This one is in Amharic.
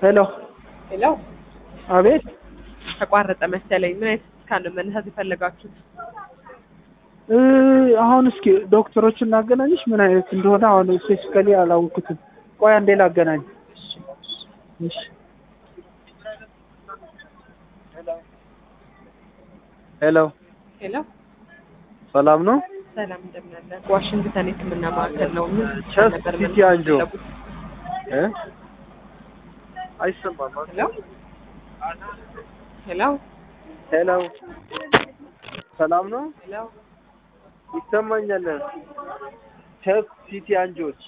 ሄሎ ሄሎ አቤት ተቋረጠ መሰለኝ። ምን አይነት ስካን ነው መነሳት የፈለጋችሁት? እ አሁን እስኪ ዶክተሮችን ላገናኝሽ ምን አይነት እንደሆነ አሁን ስፔሲፊካሊ አላወኩትም። ቆይ አንዴ ላገናኝ። እሺ ሄሎ ሄሎ ሰላም ነው? ሰላም እንደምን አለ? ዋሽንግተን የሕክምና ማዕከል ነው። ምን ቸስት ስካን ነበር ሲቲ መነሳት አንጆ። የፈለጉት? እ አይሰማም። ሄሎ ሄሎ ሄሎ ሰላም ነው? ሄሎ ይሰማኛል። ቸስት ሲቲ አንጆች